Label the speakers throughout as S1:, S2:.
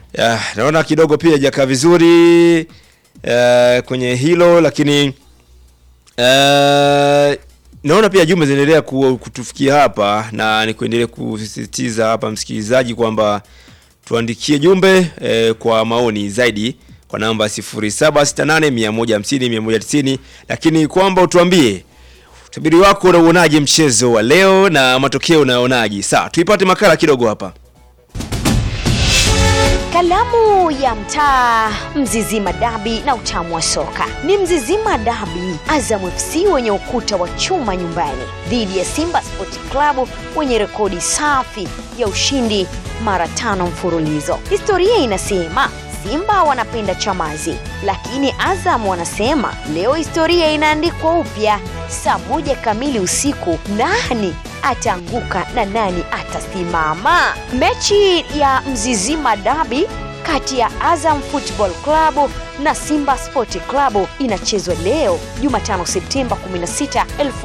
S1: Ya, naona kidogo pia hajakaa vizuri eh, kwenye hilo lakini eh, naona pia jumbe zinaendelea ku- kutufikia hapa na ni kuendelea kusisitiza hapa msikilizaji kwamba tuandikie jumbe eh, kwa maoni zaidi kwa namba 0768150190 lakini kwamba utuambie utabiri wako unauonaje mchezo wa leo na matokeo unaonaje. Sawa, tuipate makala kidogo hapa.
S2: Kalamu ya mtaa, Mzizima Dabi na utamu wa soka ni Mzizima Dabi. Azam FC wenye ukuta wa chuma nyumbani dhidi ya Simba Sport Club wenye rekodi safi ya ushindi mara tano mfululizo. Historia inasema Simba wanapenda chamazi, lakini Azam wanasema leo historia inaandikwa upya. Saa moja kamili usiku, nani ataanguka na nani atasimama? Mechi ya Mzizima Dabi kati ya Azam Football Club na Simba Sport Club inachezwa leo Jumatano Septemba 16,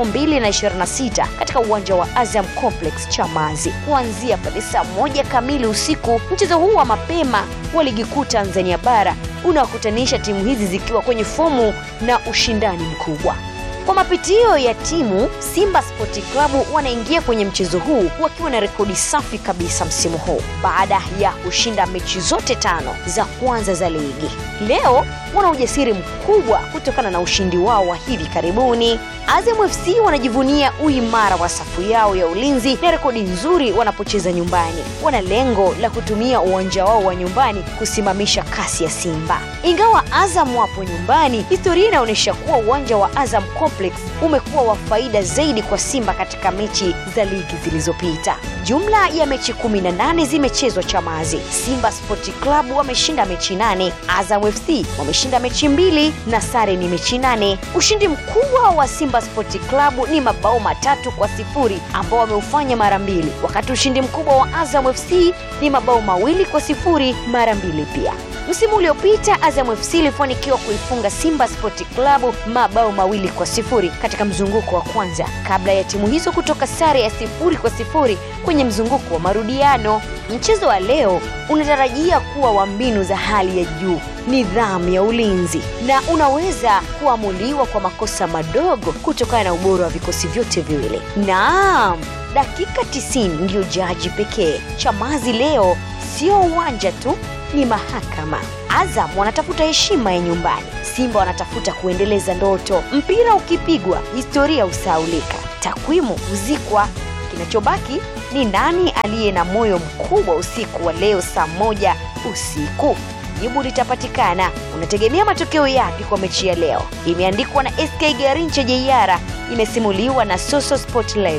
S2: 2026 katika uwanja wa Azam Complex Chamazi kuanzia pale saa moja kamili usiku. Mchezo huu wa mapema wa ligi kuu Tanzania bara unawakutanisha timu hizi zikiwa kwenye fomu na ushindani mkubwa. Kwa mapitio ya timu, Simba Sport Club wanaingia kwenye mchezo huu wakiwa na rekodi safi kabisa msimu huu baada ya kushinda mechi zote tano za kwanza za ligi. Leo wana ujasiri mkubwa kutokana na ushindi wao wa hivi karibuni. Azam FC wanajivunia uimara wa safu yao ya ulinzi na rekodi nzuri wanapocheza nyumbani. Wana lengo la kutumia uwanja wao wa nyumbani kusimamisha kasi ya Simba. Ingawa Azam wapo nyumbani, historia inaonyesha kuwa uwanja wa Azam Complex umekuwa wa faida zaidi kwa Simba katika mechi za ligi zilizopita. Jumla ya mechi 18 zimechezwa Chamazi. Simba Sport Club wameshinda mechi nane, Azam FC wameshinda mechi mbili na sare ni mechi nane. Ushindi mkubwa wa Simba Sport Club ni mabao matatu kwa sifuri ambao wameufanya mara mbili, wakati ushindi mkubwa wa Azam FC ni mabao mawili kwa sifuri mara mbili pia. Msimu uliopita Azam FC ilifanikiwa kuifunga Simba Sport Club mabao mawili kwa sifuri katika mzunguko wa kwanza kabla ya timu hizo kutoka sare ya sifuri kwa sifuri kwenye mzunguko wa marudiano. Mchezo wa leo unatarajia kuwa wa mbinu za hali ya juu, nidhamu ya ulinzi na unaweza kuamuliwa kwa makosa madogo kutokana na ubora wa vikosi vyote viwili. Naam, dakika 90 ndiyo jaji pekee. Chamazi leo sio uwanja tu ni mahakama. Azam wanatafuta heshima ya nyumbani, Simba wanatafuta kuendeleza ndoto. Mpira ukipigwa, historia husahaulika, takwimu huzikwa. Kinachobaki ni nani aliye na moyo mkubwa usiku wa leo saa moja usiku. Jibu litapatikana. Unategemea matokeo yapi kwa mechi ya leo? Imeandikwa na SK Garinche Jeiara, imesimuliwa na Soso Sport Lab.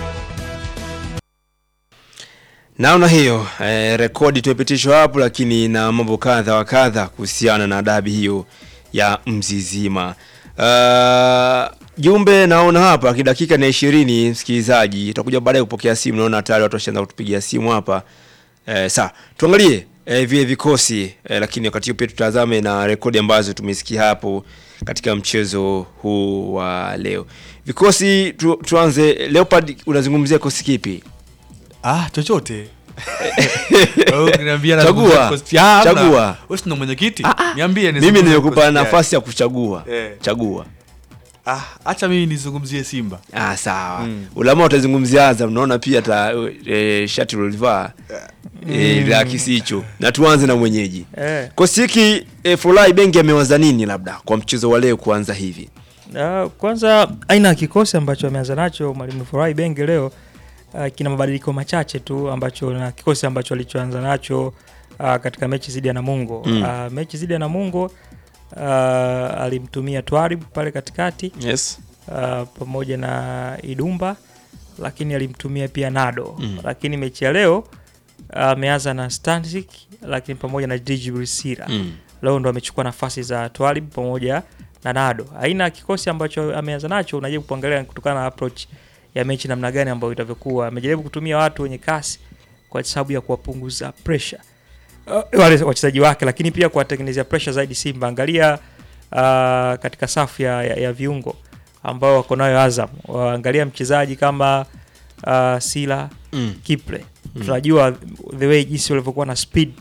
S1: Naona hiyo eh, rekodi tumepitishwa hapo, lakini na mambo kadha wa kadha kuhusiana na dabi hiyo ya Mzizima. Uh, jumbe naona hapa kidakika na ishirini, msikilizaji, tutakuja baadaye kupokea simu. Naona tayari watu washaanza kutupigia simu hapa eh, saa tuangalie eh, vile vikosi eh, lakini wakati huo pia tutazame na rekodi ambazo tumesikia hapo katika mchezo huu wa leo. Vikosi tu, tuanze. Leopard, unazungumzia kikosi kipi?
S3: Ah, chochote. Wewe ukiniambia
S1: Chagua.
S3: nazungumzia kosti- Ah, hamna.
S1: Chagua.
S3: Wewe si ndo mwenyekiti? Niambie
S1: Mimi
S3: nizungumzie
S1: nimekupa
S3: kosti
S1: nafasi ya kuchagua.
S3: Eh.
S1: Chagua.
S3: gani. Ah, acha mimi nizungumzie Simba.
S1: Ah, sawa.
S3: Mm.
S1: Ulama utazungumzia Azam, naona pia ta e, shati ulivaa e, la kisicho. Na tuanze na mwenyeji.
S4: Eh.
S1: Kosi hiki e, Fulai Bengi amewaza nini labda kwa mchezo wa leo kuanza hivi?
S4: Uh, kwanza aina ya kikosi ambacho ameanza nacho mwalimu Furahi Benge leo uh, kina mabadiliko machache tu ambacho na kikosi ambacho alichoanza nacho uh, katika mechi zidi ya Namungo
S1: Mm.
S4: uh, mechi zidi ya Namungo uh, alimtumia Twarib pale katikati
S1: Yes.
S4: uh, pamoja na Idumba lakini alimtumia pia Nado
S1: Mm.
S4: lakini mechi ya leo ameanza na Stanzik lakini pamoja na Djibril Sira
S1: Mm.
S4: leo ndo amechukua nafasi za Twalib pamoja na Nado. Aina ya kikosi ambacho ameanza nacho unajaribu kuangalia kutokana na approach ya mechi namna gani ambayo itavyokuwa. Amejaribu kutumia watu wenye kasi kwa sababu ya kuwapunguza pressure uh, wale wachezaji wake, lakini pia kuwatengenezea pressure zaidi Simba. Angalia uh, katika safu ya, ya, ya viungo ambao wako nayo Azam, angalia mchezaji kama uh, Sila
S1: Mm.
S4: Kipre tunajua the way jinsi walivyokuwa na speed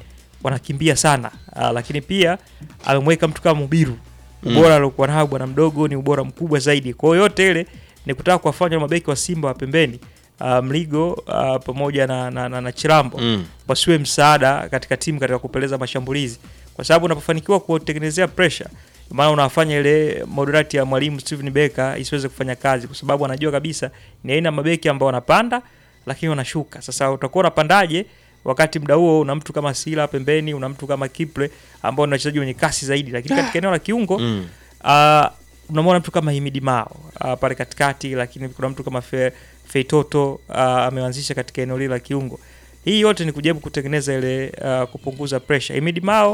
S4: wanakimbia sana uh, lakini pia amemweka mtu kama Mubiru ubora aliokuwa nao bwana mdogo ni ubora mkubwa zaidi. Kwa hiyo yote ile ni kutaka kuwafanya mabeki wa Simba wa pembeni uh, Mligo uh, pamoja na, na, na, na Chirambo
S1: Mm.
S4: wasiwe msaada katika timu katika kupeleza mashambulizi, kwa sababu unapofanikiwa kutengenezea pressure, maana unafanya ile moderate ya mwalimu Steven Becker isiweze kufanya kazi, kwa sababu anajua kabisa ni aina ya mabeki ambao wanapanda lakini wanashuka. Sasa utakuwa unapandaje wakati muda huo una mtu kama Sila pembeni, una mtu kama Kiple ambao ni wachezaji wenye kasi zaidi, lakini katika eneo la kiungo
S1: Mm.
S4: uh, unamwona mtu kama Himidi Mao uh, pale katikati, lakini kuna mtu kama Fe, Feitoto uh, ameanzisha katika eneo lile la kiungo. Hii yote ni kujaribu kutengeneza ile uh, kupunguza pressure. Himidi Mao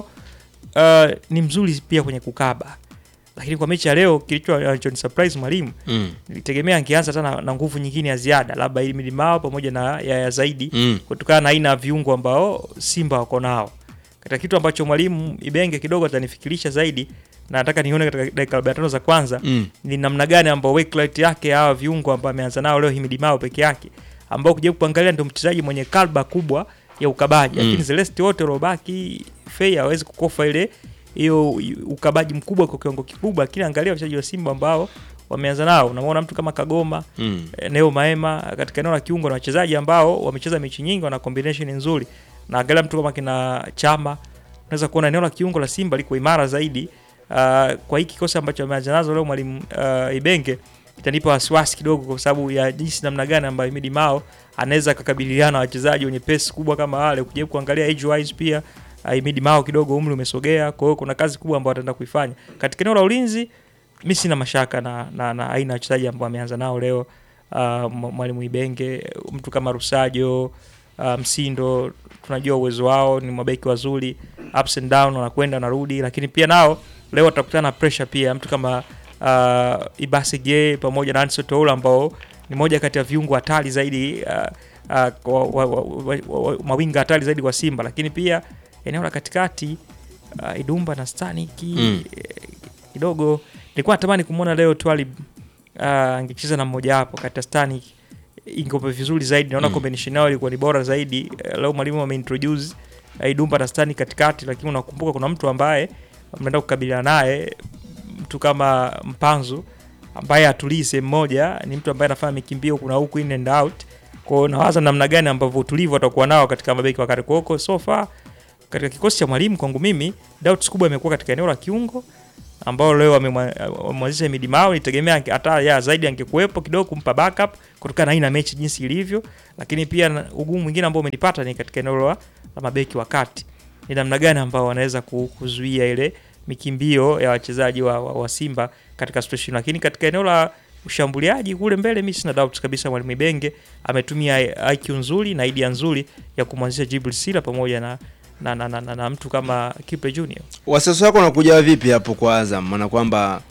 S4: uh, ni mzuri pia kwenye kukaba, lakini kwa mechi ya leo kilicho uh, surprise mwalimu
S1: Mm.
S4: nilitegemea angeanza tena na nguvu nyingine ya ziada, labda Himidi Mao pamoja na Yaya zaidi
S1: Mm.
S4: kutokana na aina ya viungo ambao Simba wako nao. Katika kitu ambacho mwalimu Ibenge kidogo atanifikirisha zaidi na nataka nione katika dakika 45 za kwanza
S1: Mm.
S4: ni namna gani ambao work rate yake hawa viungo ambao ameanza nao leo Himidi Mao peke yake ambao kuja kuangalia ndio mchezaji mwenye kalba kubwa ya ukabaji
S1: Mm.
S4: lakini Celeste wote waliobaki Fei hawezi kukofa ile hiyo ukabaji mkubwa kwa kiwango kikubwa, lakini angalia wachezaji wa Simba ambao wameanza nao, unamwona mtu kama Kagoma
S1: Mm.
S4: eh, Neo Maema katika eneo la kiungo na wachezaji ambao wamecheza mechi nyingi, wana combination nzuri, na angalia mtu kama kina Chama, unaweza kuona eneo la kiungo la Simba liko imara zaidi. Uh, kwa hiki kikosi ambacho ameanza nazo leo mwalimu uh, Ibenge itanipa wasiwasi kidogo, kwa sababu ya jinsi namna gani ambayo Himidi Mao anaweza kukabiliana na wachezaji wenye pesi kubwa kama wale. Ukijaribu kuangalia age wise pia uh, Himidi Mao kidogo umri umesogea, kwa hiyo kuna kazi kubwa ambayo ataenda kuifanya katika eneo la ulinzi. Mi sina mashaka na, na, na aina ya wachezaji ambao ameanza nao leo uh, mwalimu Ibenge, mtu kama Rusajo uh, Msindo, tunajua uwezo wao, ni mabeki wazuri, ups and down, wanakwenda wanarudi, lakini pia nao leo watakutana na pressure pia, mtu kama uh, Ibasige pamoja na Anso Toula ambao ni moja kati ya viungo hatari zaidi uh, uh, kwa- wa- wa- wa- wa- wa- mawinga hatari zaidi kwa Simba, lakini pia eneo la katikati uh, Idumba na Staniki
S1: Mm.
S4: eh, kidogo nilikuwa natamani kumwona leo Twalib uh, angecheza na mmoja wapo kati ya Stanik ingope vizuri zaidi, naona
S1: Mm.
S4: combination yao ilikuwa ni bora zaidi. Eh, Leo mwalimu ameintroduce uh, Idumba na Stanik katikati, lakini unakumbuka kuna mtu ambaye mnaenda kukabiliana naye, mtu kama Mpanzu ambaye atulii sehemu moja, ni mtu ambaye anafanya mikimbio kuna huku in and out. Kwa hiyo nawaza namna gani ambavyo utulivu atakuwa nao katika mabeki wakati kwa huko so far katika kikosi cha mwalimu kwangu mimi doubts kubwa imekuwa katika eneo la kiungo ambao leo wamemwa- wamemwanzisha Himidi Mao. Nitegemea ange- hata ya zaidi angekuwepo kidogo kumpa backup kutokana na aina ya mechi jinsi ilivyo, lakini pia na- ugumu mwingine ambao umenipata ni katika eneo la la mabeki wa kati, ni namna gani ambao wanaweza ku- kuzuia ile mikimbio ya wachezaji wa, wa, wa Simba katika situation, lakini katika eneo la ushambuliaji kule mbele, mimi sina doubts kabisa mwalimu Ibenge ametumia IQ nzuri na idea nzuri ya kumwanzisha Jibril Sila pamoja na na, na, na, na, na mtu kama Kipe Junior.
S1: Wasiwasi wako unakuja vipi hapo kwa Azam? Maana kwamba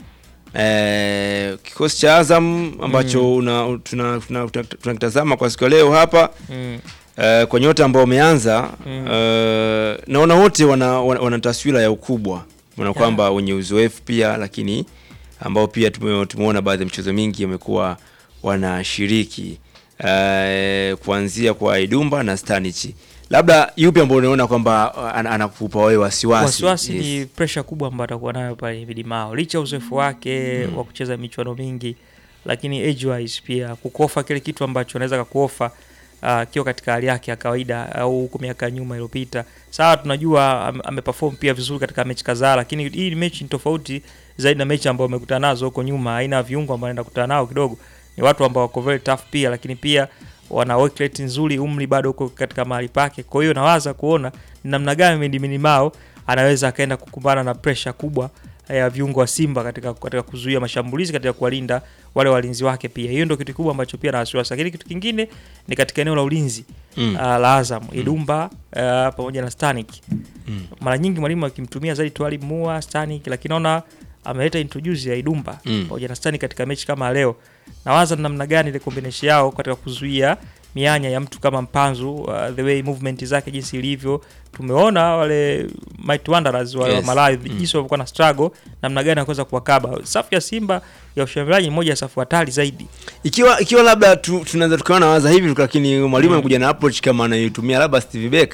S1: eh, kikosi cha Azam ambacho una- tuna- tuna- tuna- tunakitazama kwa siku ya leo hapa
S4: Mm.
S1: eh, kwa nyota ambao wameanza
S4: Mm.
S1: eh, naona wote wana, wana, wana taswira ya ukubwa, maana kwamba wenye uzoefu pia, lakini ambao pia tume- tumeona baadhi ya michezo mingi wamekuwa wanashiriki eh, kuanzia kwa Idumba na Stanichi. Labda yupi ambao unaona kwamba ana- anakupa wewe wasiwasi?
S4: wasiwasi
S1: Yes.
S4: ni pressure kubwa ambayo atakuwa nayo pale Himidi Mao, licha ya uzoefu wake wa kucheza michuano mingi, lakini age wise pia kukofa kile kitu ambacho anaweza kakuofa akiwa katika hali yake ya kawaida au huko miaka ya nyuma iliyopita. Sawa, tunajua ame- ameperform pia vizuri katika mechi kadhaa, lakini hii ni mechi ni tofauti zaidi na mechi ambayo amekutana nazo huko nyuma. Aina ya viungo ambao anaenda kukutana nao kidogo ni watu ambao wako very tough pia, lakini pia wana work rate nzuri, umri bado uko katika mahali pake. Kwa hiyo nawaza kuona ni namna gani Himidi Mao anaweza akaenda kukumbana na pressure kubwa ya viungo wa Simba katika, katika kuzuia mashambulizi katika kuwalinda wale walinzi wake pia. Hiyo ndio kitu kikubwa ambacho pia na wasiwasi, lakini kitu kingine ni katika eneo la ulinzi
S1: Mm.
S4: uh, la Azam Idumba uh, pamoja na Stanik
S1: Mm.
S4: mara nyingi mwalimu akimtumia zaidi Twalib Mua Stanik, lakini naona ameleta introduce ya Idumba
S1: Mm.
S4: pamoja na Stanik katika mechi kama leo. Nawaza ni namna gani ile combination yao katika kuzuia mianya ya mtu kama Mpanzu uh, the way movement zake jinsi ilivyo. Tumeona wale Might Wanderers wa
S1: Yes.
S4: Malawi
S1: Mm.
S4: jinsi walivyokuwa na struggle, namna gani anaweza kuwakaba. Safu ya Simba ya ushambuliaji ni moja ya safu hatari zaidi.
S1: ikiwa ikiwa labda tu, tunaweza tukawa nawaza hivi lakini mwalimu anakuja na approach kama anayotumia labda Steve Becker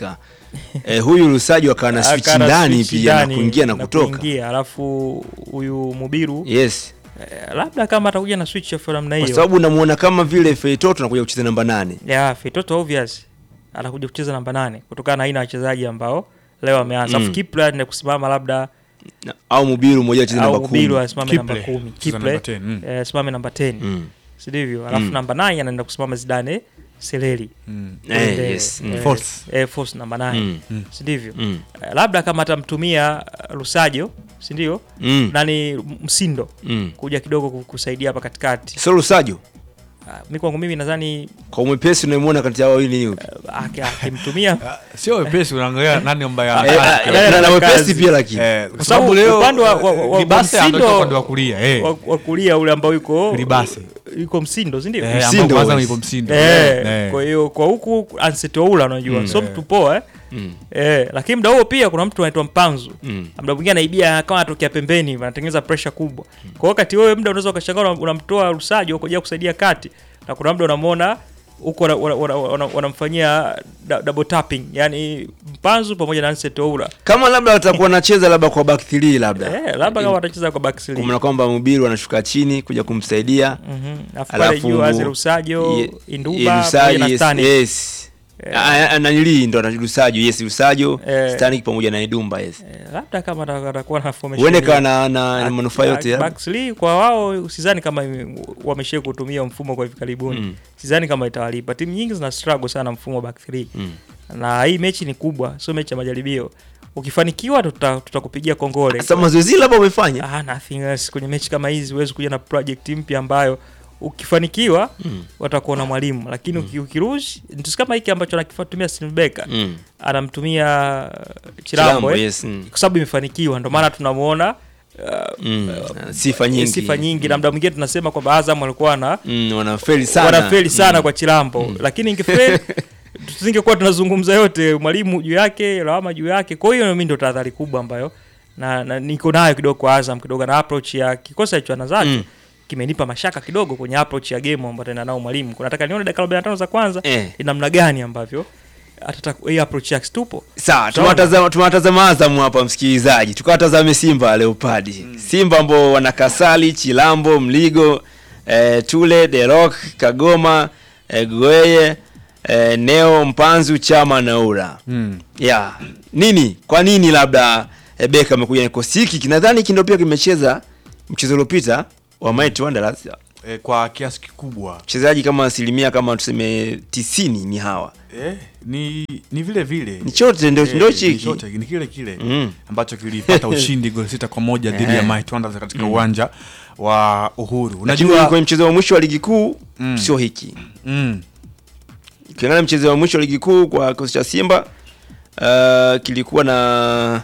S1: eh, huyu Lusajo akawa na switch
S4: Akana
S1: ndani
S4: switch
S1: pia na
S4: ndani
S1: kuingia na kutoka
S4: kuingia, alafu huyu Mubiru
S1: yes
S4: eh, labda kama atakuja na switch ya namna
S1: kwa
S4: hiyo
S1: sababu unamuona kama vile Feitoto anakuja kucheza namba nane
S4: ya Fitoto obvious anakuja kucheza namba nane kutokana na aina ya wachezaji ambao leo ameanza.
S1: Mm.
S4: Alafu Kipre anaenda kusimama labda
S1: Na- au Mubiru mmoja acheze namba
S4: au Mubiru
S1: kumi
S4: asimame
S3: Kiple,
S4: namba kumi,
S3: cheza
S4: Kiple
S3: namba 10, mm.
S4: eh, asimame namba 10
S1: mm.
S4: si ndivyo? Alafu
S1: Mm.
S4: namba 9 anaenda kusimama Zidane Seleri
S3: Mm.
S1: eh,
S4: Ile,
S1: yes mm.
S4: eh,
S3: False.
S4: eh, false namba 9
S1: Mm.
S4: si ndivyo?
S1: Mm.
S4: Eh, labda kama atamtumia uh, Lusajo si ndio?
S1: Mm.
S4: Nani Msindo
S1: Mm.
S4: kuja kidogo ku- kusaidia hapa katikati.
S1: so Lusajo
S4: Ah, Mimi kwangu mimi nadhani
S1: kwa umepesi unaimuona kati ya wawili ni yupi
S4: uh, aki- akimtumia
S3: Ah, sio wepesi unaangalia nani ambaye
S1: Eh,
S3: ana-
S1: ah,
S4: yeye
S1: na- na
S4: ana
S1: wepesi
S4: kazi.
S1: pia lakini
S3: Eh,
S4: Kwa
S3: kwa
S4: sababu
S3: sababu leo
S4: upande wa- wa- wa- wa
S3: Libase anatoka
S4: Msindo-
S3: upande wa kulia eh.
S4: wa, wa kulia ule ambao yuko
S3: Libase.
S4: yuko Msindo si ndio?
S3: Eh,
S1: Msindo
S3: ambao kwanza
S1: was.
S3: yupo Msindo.
S4: Eh,
S3: Eh.
S4: kwa hiyo kwa huku Ansetoula unajua
S1: Mm.
S4: so mtu poa eh?
S1: Mm.
S4: Eh, lakini muda huo pia kuna mtu anaitwa Mpanzu
S1: Mm.
S4: muda mwingine anaibia kama anatokea pembeni hivi, anatengeneza pressure kubwa. Kwa hiyo wakati wewe muda unaweza ukashangaa una- unamtoa Lusajo kuja kusaidia kati na kuna muda unamwona huko wana- wana- wana- wana- wanamfanyia da- double tapping, yani Mpanzu pamoja na Ansetoula.
S1: kama labda watakuwa wanacheza labda kwa back 3 labda
S4: Eh, labda kama watacheza kwa back three.
S1: kumna kwamba Mubiru anashuka chini kuja kumsaidia
S4: Mhm. Alafu pale
S1: alafu
S4: juu Azir Lusajo,
S1: Ye-
S4: Induba
S1: ye-
S4: pamoja
S1: Lusajo,
S4: na
S1: yes,
S4: Stanik.
S1: yes. Ah, ah, nanili ndo ana Lusajo yes Lusajo
S4: Eh.
S1: Stanik pamoja na Idumba yes
S4: Eh, labda kama ata- atakuwa na formation
S1: huende
S4: hiyo.
S1: kawa na, na, na
S4: Back-
S1: manufaa yote ya
S4: back three kwa wao sidhani kama wameshia kutumia mfumo kwa hivi karibuni
S1: Mm.
S4: sidhani kama itawalipa timu nyingi zina struggle sana mfumo wa back three
S1: Mm.
S4: na hii mechi ni kubwa sio mechi ya majaribio ukifanikiwa tuta- tutakupigia kongole
S1: sasa mazoezi labda umefanya
S4: ah, nothing else. kwenye mechi kama hizi huwezi kuja na project mpya ambayo ukifanikiwa
S1: Mm.
S4: watakuwa na mwalimu lakini uki- ukirush ndio kama hiki ambacho anakitumia Silbeka
S1: Mm.
S4: anamtumia Chilambo,
S1: Chilambo,
S4: eh?
S1: yes, mm.
S4: kwa sababu imefanikiwa ndio maana tunamuona uh,
S1: Mm. sifa nyingi
S4: sifa nyingi na muda mwingine tunasema kwamba Azam walikuwa na
S1: mm, wanafeli sana
S4: wanafeli sana
S1: Mm.
S4: kwa Chilambo lakini ingefeli tusingekuwa tunazungumza yote mwalimu juu yake lawama juu yake kwa hiyo mimi ndio tahadhari kubwa ambayo na, na niko nayo kidogo kwa Azam kidogo na approach ya kikosi cha chwana zake
S1: Mm.
S4: kimenipa mashaka kidogo kwenye approach ya game ambayo tena nao mwalimu Kwa nataka nione dakika 45 za kwanza
S1: Eh.
S4: ni namna gani ambavyo atataka hii approach yake tupo
S1: sawa
S4: Sawa.
S1: tumewatazama tumewatazama Azam hapa msikilizaji tukawatazame Simba Leopard Simba ambao wana Kasali Chilambo Mligo eh, Tule The Rock Kagoma eh, Goeye eh, Neo Mpanzu Chama na Ura
S3: Mm.
S1: yeah. nini kwa nini labda eh, Beka amekuja na kikosi hiki kinadhani hiki ndio pia kimecheza mchezo uliopita wa Mighty Wanderers
S3: Eh, kwa kiasi kikubwa
S1: mchezaji kama asilimia kama tuseme tisini ni hawa
S3: eh, ni ni vile vile
S1: ni chote ndio
S3: Eh,
S1: ndio
S3: ni
S1: chiki
S3: chote, ni kile kile
S1: Mm.
S3: ambacho kilipata ushindi goli sita kwa moja dhidi ya
S1: Eh.
S3: Mighty Wanderers katika uwanja wa Uhuru.
S1: lakini
S3: Unajua
S1: kwenye mchezo wa mwisho wa ligi kuu
S3: Mm.
S1: sio hiki
S3: mm,
S1: ukiangalia mchezo wa mwisho wa ligi kuu kwa kikosi cha Simba uh, kilikuwa na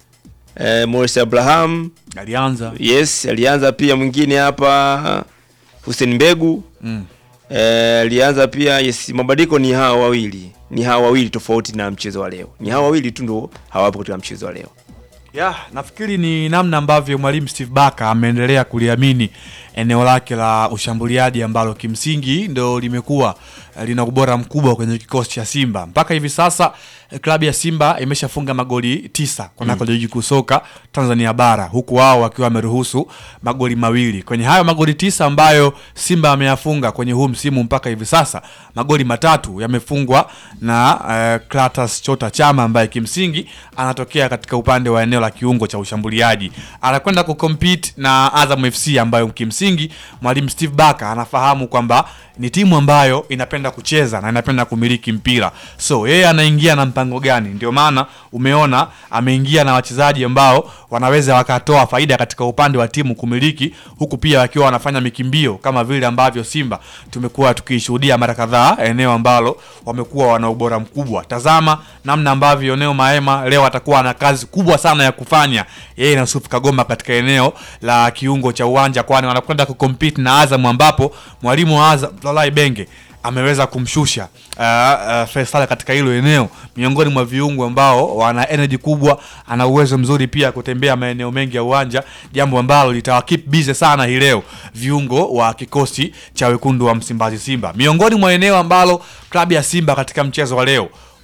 S1: uh, Morris Abraham
S3: alianza
S1: yes alianza pia mwingine hapa Hussein Mbegu
S3: mm.
S1: Eh, alianza pia yes, mabadiliko ni hawa wawili, ni hawa wawili tofauti na mchezo wa leo. Ni hawa wawili tu ndio hawapo katika mchezo wa leo.
S3: ya nafikiri ni namna ambavyo mwalimu Steve Barker ameendelea kuliamini eneo lake la ushambuliaji ambalo kimsingi ndo limekuwa eh, lina ubora mkubwa kwenye kikosi cha Simba mpaka hivi sasa. eh, Klabu ya Simba imeshafunga magoli tisa kunako ligi kuu soka Tanzania bara, huku wao wakiwa wameruhusu magoli mawili. Kwenye hayo magoli tisa ambayo Simba ameyafunga kwenye huu msimu mpaka hivi sasa, magoli matatu yamefungwa na uh, Clatous Chota Chama ambaye kimsingi anatokea katika upande wa eneo la kiungo cha ushambuliaji, anakwenda kucompete na Azam FC ambayo kimsingi mwalimu Steve Barker anafahamu kwamba ni timu ambayo inapenda kucheza na inapenda kumiliki mpira, so yeye anaingia na mpango gani? Ndio maana umeona ameingia na wachezaji ambao wanaweza wakatoa faida katika upande wa timu kumiliki, huku pia wakiwa wanafanya mikimbio kama vile ambavyo Simba tumekuwa tukishuhudia mara kadhaa, eneo ambalo wamekuwa wana ubora mkubwa. Tazama namna ambavyo Neo Maema leo atakuwa na kazi kubwa sana ya kufanya yeye na Yusuf Kagoma katika eneo la kiungo cha uwanja, kwani wanakwenda kucompete na Azam ambapo mwalimu wa Azam Lalai Benge ameweza kumshusha uh, uh, Faisal katika hilo eneo, miongoni mwa viungo ambao wana energy kubwa, ana uwezo mzuri pia kutembea maeneo mengi ya uwanja, jambo ambalo litawakeep busy sana hii leo viungo wa kikosi cha wekundu wa Msimbazi Simba. Miongoni mwa eneo ambalo klabu ya Simba katika mchezo wa leo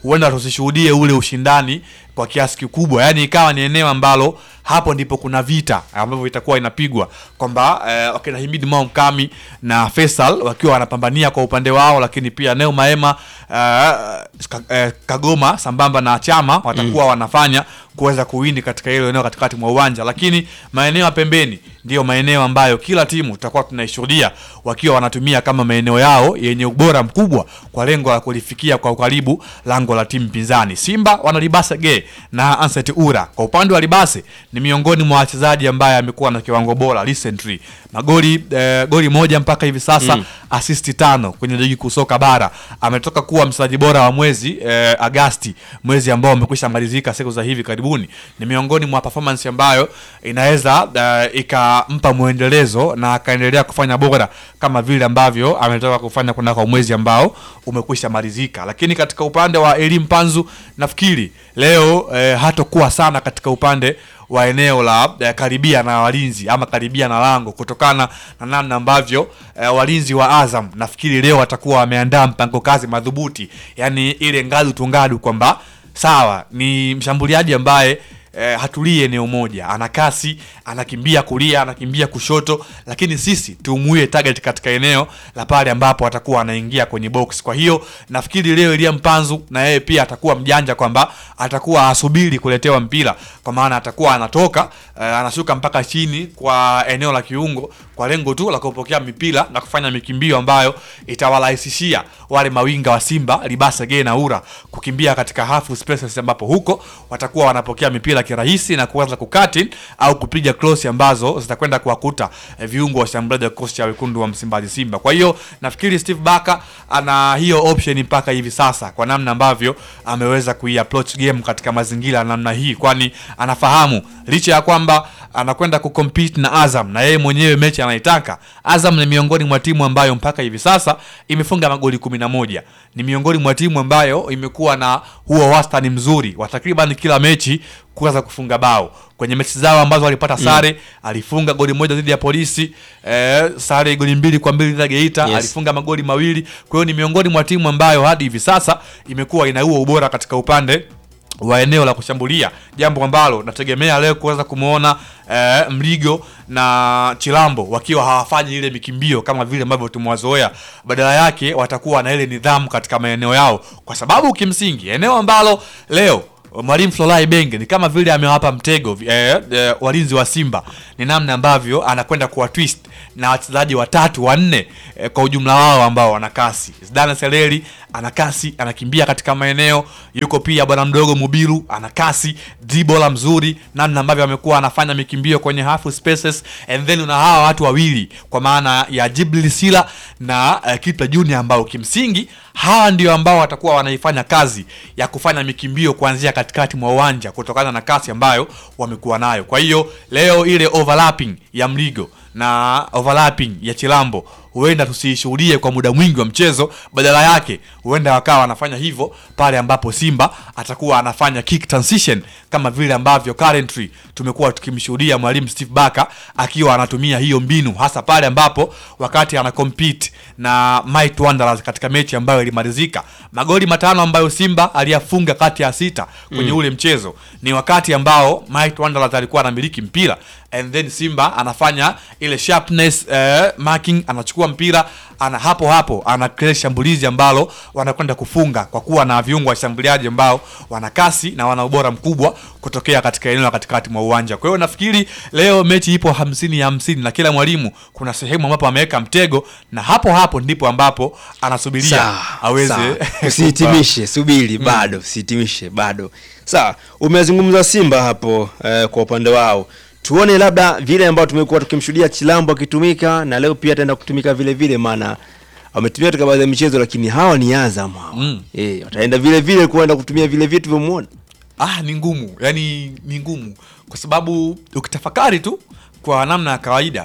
S3: huenda tusishuhudie ule ushindani kwa kiasi kikubwa, yaani ikawa ni eneo ambalo hapo ndipo kuna vita ambavyo itakuwa inapigwa kwamba eh, wakina Himidi Mao Mkami na Faisal wakiwa wanapambania kwa upande wao, lakini pia Neo Maema eh, Ka- eh, Kagoma sambamba na Chama watakuwa wanafanya kuweza kuwini katika hilo eneo katikati mwa uwanja, lakini maeneo ya pembeni ndiyo maeneo ambayo kila timu tutakuwa tunaishuhudia wakiwa wanatumia kama maeneo yao yenye ubora mkubwa kwa lengo la kulifikia kwa ukaribu lango la timu pinzani. Simba wana Libase Ge na Anset Ura. Kwa upande wa Libase ni miongoni mwa wachezaji ambaye amekuwa na kiwango bora recently. Magoli eh, goli moja mpaka hivi sasa mm. assist tano kwenye ligi kuu soka bara. Ametoka kuwa mchezaji bora wa mwezi eh, Agasti, mwezi ambao umekwisha malizika siku za hivi karibuni. Ni miongoni mwa performance ambayo inaweza uh, ikampa mwendelezo na akaendelea kufanya bora kama vile ambavyo ametoka kufanya kunako mwezi ambao umekwisha malizika. Lakini katika upande wa elimu Panzu, nafikiri leo eh, hatokuwa sana katika upande wa eneo la eh, karibia na walinzi ama karibia na lango kutokana na namna ambavyo eh, walinzi wa Azam nafikiri leo watakuwa wameandaa mpango kazi madhubuti, yani ile ngadu tungadu kwamba sawa ni mshambuliaji ambaye eh, hatulii eneo moja, ana kasi, anakimbia kulia, anakimbia kushoto, lakini sisi tumuie target katika eneo la pale ambapo atakuwa anaingia kwenye box. Kwa hiyo nafikiri leo Elia Mpanzu na yeye pia atakuwa mjanja kwamba atakuwa asubiri kuletewa mpira, kwa maana atakuwa anatoka eh, anashuka mpaka chini kwa eneo la kiungo kwa lengo tu la kupokea mipira na kufanya mikimbio ambayo itawarahisishia wale mawinga wa Simba Libasa Gay na Ura kukimbia katika half spaces ambapo huko watakuwa wanapokea mipira kirahisi na kuanza kukati au kupiga cross ambazo zitakwenda kuwakuta eh, viungo wa shambuliaji wa kikosi cha wekundu wa Msimbazi Simba. Kwa hiyo nafikiri Steve Barker ana hiyo option mpaka hivi sasa kwa namna ambavyo ameweza kuiapproach game katika mazingira ya namna hii, kwani anafahamu licha ya kwamba anakwenda kucompete na Azam na yeye mwenyewe mechi anaitaka. Azam ni miongoni mwa timu ambayo mpaka hivi sasa imefunga magoli kumi na moja. Ni miongoni mwa timu ambayo imekuwa na huo wastani mzuri wa takriban kila mechi kuweza kufunga bao. Kwenye mechi zao ambazo walipata sare, alifunga goli moja dhidi ya Polisi, eh, sare goli mbili kwa mbili dhidi ya Geita,
S1: Yes.
S3: alifunga magoli mawili. Kwa hiyo ni miongoni mwa timu ambayo hadi hivi sasa imekuwa ina huo ubora katika upande wa eneo la kushambulia, jambo ambalo nategemea leo kuweza kumwona eh, Mligo na Chilambo wakiwa hawafanyi ile mikimbio kama vile ambavyo tumewazoea. Badala yake watakuwa na ile nidhamu katika maeneo yao, kwa sababu kimsingi eneo ambalo leo Mwalimu Flolai Benge ni kama vile amewapa mtego eh, eh, walinzi wa Simba, ni namna ambavyo anakwenda kuwa twist na wachezaji watatu wanne eh, kwa ujumla wao ambao wana kasi. Zidane Seleri ana kasi, anakimbia katika maeneo. Yuko pia bwana mdogo Mubiru ana kasi, dribola mzuri, namna ambavyo amekuwa anafanya mikimbio kwenye half spaces, and then una hawa watu wawili kwa maana ya Jibril Sila na uh, Kipa Junior ambao kimsingi hawa ndio ambao watakuwa wanaifanya kazi ya kufanya mikimbio kuanzia katikati mwa uwanja kutokana na kasi ambayo wamekuwa nayo. Kwa hiyo leo ile overlapping ya Mligo na overlapping ya Chilambo huenda tusiishuhudie kwa muda mwingi wa mchezo, badala yake huenda wakawa wanafanya hivyo pale ambapo Simba atakuwa anafanya kick transition kama vile ambavyo currently tumekuwa tukimshuhudia mwalimu Steve Barker akiwa anatumia hiyo mbinu, hasa pale ambapo wakati ana compete na Might Wanderers katika mechi ambayo ilimalizika, magoli matano ambayo Simba aliyafunga kati ya sita kwenye ule mchezo ni wakati ambao Might Wanderers alikuwa anamiliki mpira and then Simba anafanya ile sharpness eh, marking, anachukua mpira ana hapo hapo ana create shambulizi ambalo wanakwenda kufunga kwa kuwa na viungo washambuliaji ambao wana kasi na wana ubora mkubwa kutokea katika eneo la katikati mwa uwanja. Kwa hiyo nafikiri leo mechi ipo hamsini ya hamsini na kila mwalimu kuna sehemu ambapo ameweka mtego na hapo hapo ndipo ambapo anasubiria
S1: Sawa,
S3: aweze
S1: sawa. usihitimishe subiri bado usihitimishe bado sawa umezungumza simba hapo eh, kwa upande wao tuone labda vile ambao tumekuwa tukimshuhudia chilambo akitumika na leo pia ataenda kutumika vile vile maana wametumia katika baadhi ya michezo lakini hawa ni azam hawa
S3: Mm.
S1: eh, wataenda vile vile kuenda kutumia vile vitu vyomuona
S3: ah, ni ngumu yani ni ngumu kwa sababu ukitafakari tu kwa namna ya kawaida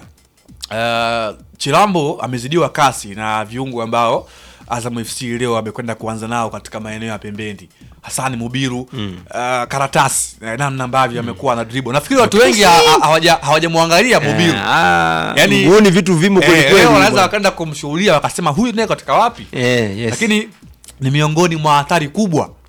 S3: uh, Chilambo amezidiwa kasi na viungo ambao Azam FC leo amekwenda kuanza nao katika maeneo ya pembeni Hasani Mubiru mm. uh, Karatasi eh, namna ambavyo amekuwa na dribble. Nafikiri watu wengi ha- ha- hawaja- hawajamwangalia Mubiru
S1: Eh, ah,
S3: Yani-
S1: huoni vitu vimo kweli
S3: eh,
S1: kweli
S3: leo wanaweza
S1: bwana.
S3: wakaenda kumshughulia wakasema huyu naye katika wapi
S1: eh, yes.
S3: lakini ni miongoni mwa hatari kubwa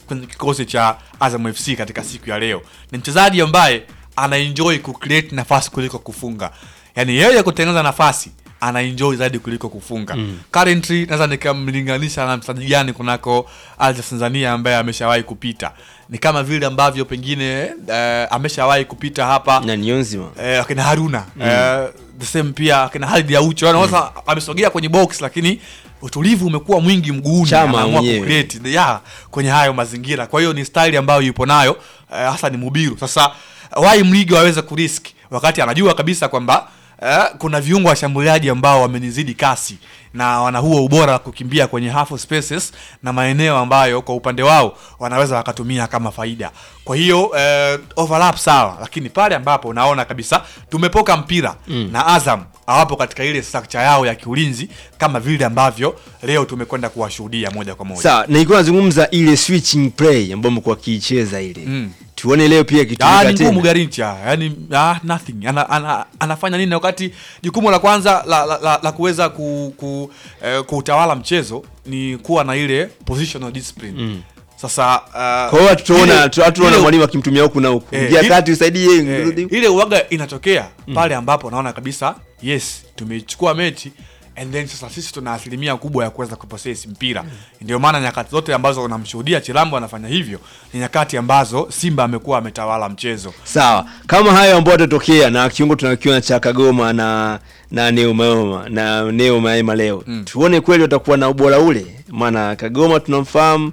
S3: kwenye kikosi cha Azam FC katika siku ya leo. Ni mchezaji ambaye anaenjoy kucreate nafasi kuliko kufunga, yaani yeye kutengeneza nafasi anaenjoy zaidi kuliko kufunga. Currently naweza nikamlinganisha na mchezaji gani kunako Alja Tanzania ambaye ameshawahi kupita, ni kama vile ambavyo pengine eh, ameshawahi kupita hapa
S1: na Niyonzima
S3: eh, akina Haruna eh, the same pia akina Halid Aucho yani sasa amesogea kwenye box lakini utulivu umekuwa mwingi mguuni
S1: Chama
S3: anaamua
S1: mwenyewe.
S3: kucreate ya kwenye hayo mazingira kwa hiyo ni style ambayo yupo nayo eh, hasa ni Mubiru sasa why Mligo aweze kurisk wakati anajua kabisa kwamba eh, kuna viungo washambuliaji ambao wamenizidi kasi na wana huo ubora wa kukimbia kwenye half spaces na maeneo ambayo kwa upande wao wanaweza wakatumia kama faida. Kwa hiyo eh, overlap sawa, lakini pale ambapo unaona kabisa tumepoka mpira na Azam hawapo katika ile structure yao ya kiulinzi kama vile ambavyo leo tumekwenda kuwashuhudia moja kwa moja.
S1: sawa, nilikuwa nazungumza ile switching play ambayo mko kiicheza ile
S3: Mm.
S1: tuone leo pia
S3: Ah,
S1: kitumika
S3: ni ngumu
S1: tena.
S3: Garincha, yani ah, nothing. Ana, ana, anafanya nini wakati jukumu la kwanza la, la, la, la kuweza ku, ku, eh, kuutawala mchezo ni kuwa na ile positional discipline.
S1: Mm.
S3: Sasa uh,
S1: Kwa hiyo hatuona
S3: ile-
S1: hatuona
S3: ile-
S1: mwalimu akimtumia huku na huku,
S3: Eh,
S1: ingia
S3: ile-
S1: kati usaidie,
S3: eh,
S1: rudi.
S3: ile uwaga inatokea pale ambapo naona kabisa yes tumechukua mechi and then sasa sisi tuna asilimia kubwa ya kuweza kupossess mpira ndio maana nyakati zote ambazo unamshuhudia Chilambo anafanya hivyo ni nyakati ambazo Simba amekuwa ametawala mchezo
S1: Sawa, kama hayo ambayo yatatokea na kiungo tunakiona cha Kagoma na na Neo Maema na Neo Maema leo
S3: Mm.
S1: tuone kweli watakuwa na ubora ule, maana Kagoma tunamfahamu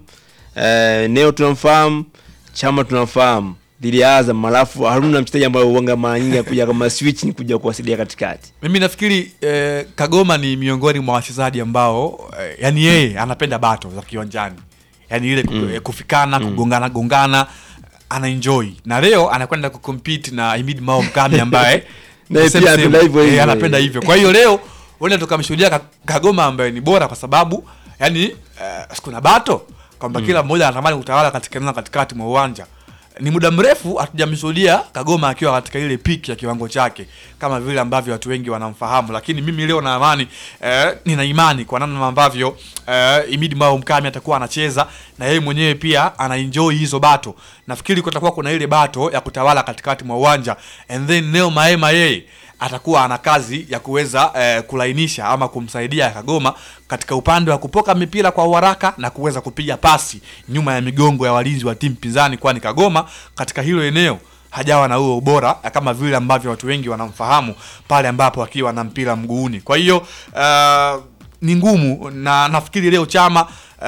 S1: eh, Neo tunamfahamu, Chama tunamfahamu dhidi ya Azam, alafu Haruna mchezaji ambaye uanga mara nyingi kuja kama switch ni kuja kuwasaidia katikati.
S3: Mimi nafikiri eh, Kagoma ni miongoni mwa wachezaji ambao eh, yani yeye anapenda bato za kiwanjani, yani ile mm. eh, kufikana kugongana gongana ana enjoy na leo anakwenda kucompete na Himid Mao Mkami ambaye
S1: Naye
S3: same
S1: pia
S3: same,
S1: anapenda hivyo
S3: eh,
S1: hivyo.
S3: anapenda hivyo. Kwa hiyo leo wenda tukamshuhudia Ka- Kagoma ambaye ni bora kwa sababu yani eh, kuna bato kwamba kila mmoja anatamani kutawala katika eneo la katikati mwa uwanja ni muda mrefu hatujamshuhudia Kagoma akiwa katika ile peak ya kiwango chake kama vile ambavyo watu wengi wanamfahamu, lakini mimi leo na amani eh, nina imani kwa namna ambavyo eh, Imidi Mao Mkami atakuwa anacheza na yeye mwenyewe pia anaenjoy hizo bato. Nafikiri kutakuwa kuna ile bato ya kutawala katikati mwa uwanja and then Neo Maema yeye atakuwa ana kazi ya kuweza eh, kulainisha ama kumsaidia Kagoma katika upande wa kupoka mipira kwa uharaka na kuweza kupiga pasi nyuma ya migongo ya walinzi wa timu pinzani, kwani Kagoma katika hilo eneo hajawa na huo ubora kama vile ambavyo watu wengi wanamfahamu pale ambapo akiwa na mpira mguuni. Kwa hiyo uh, ni ngumu na nafikiri leo Chama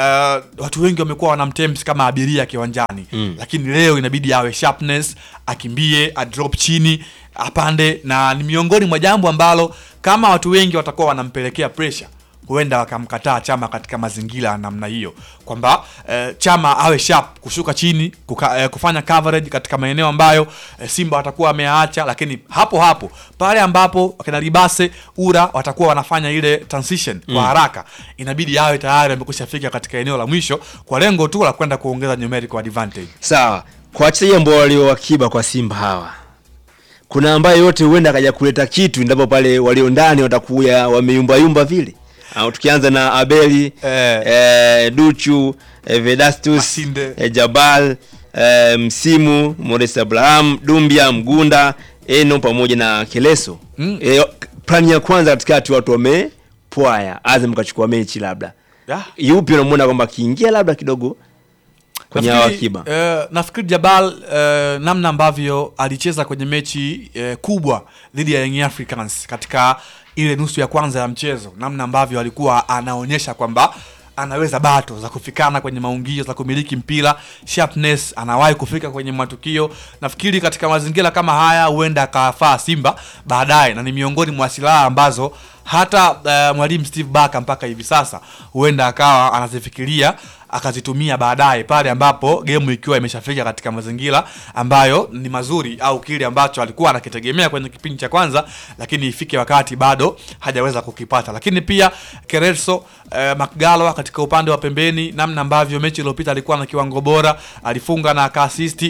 S3: uh, watu wengi wamekuwa wanamtempt kama abiria kiwanjani
S1: Mm.
S3: lakini leo inabidi awe sharpness, akimbie, adrop chini, apande, na ni miongoni mwa jambo ambalo kama watu wengi watakuwa wanampelekea pressure huenda wakamkataa Chama katika mazingira ya namna hiyo, kwamba eh, Chama awe sharp kushuka chini kuka, eh, kufanya coverage katika maeneo ambayo eh, Simba watakuwa wameacha, lakini hapo hapo pale ambapo wakina Libase Ura watakuwa wanafanya ile transition kwa haraka, inabidi awe tayari amekwisha fika katika eneo la mwisho kwa lengo tu la kwenda kuongeza numerical advantage.
S1: Sawa, kwa wachezaji ambao walio akiba kwa Simba hawa, kuna ambaye yote huenda akaja kuleta kitu endapo pale walio ndani watakuya wameyumbayumba vile. Au tukianza na Abeli
S3: Eh.
S1: eh, Duchu eh, Vedastus
S3: Masinde.
S1: eh, Jabal eh, Msimu Modest Abraham Dumbia Mgunda Eno pamoja na Keleso
S3: Mm.
S1: eh, plani ya kwanza katikati watu wamepwaya, Azam kachukua mechi labda
S3: Yeah.
S1: yupi unamwona kwamba akiingia labda kidogo kwenye hawa
S3: Nafikiri,
S1: akiba
S3: eh, nafikiri Jabal eh, namna ambavyo alicheza kwenye mechi eh, kubwa dhidi ya Young Africans katika ile nusu ya kwanza ya mchezo, namna ambavyo alikuwa anaonyesha kwamba anaweza bato za kufikana kwenye maungio za kumiliki mpira, sharpness, anawahi kufika kwenye matukio. Nafikiri katika mazingira kama haya huenda akafaa Simba baadaye, na ni miongoni mwa silaha ambazo hata eh, mwalimu Steve Barker mpaka hivi sasa huenda akawa anazifikiria akazitumia baadaye pale ambapo gemu ikiwa imeshafika katika mazingira ambayo ni mazuri au kile ambacho alikuwa anakitegemea kwenye kipindi cha kwanza, lakini ifike wakati bado hajaweza kukipata. Lakini pia Kereso eh, Makgalwa katika upande wa pembeni, namna ambavyo mechi iliyopita alikuwa na kiwango bora, alifunga na akaasisti.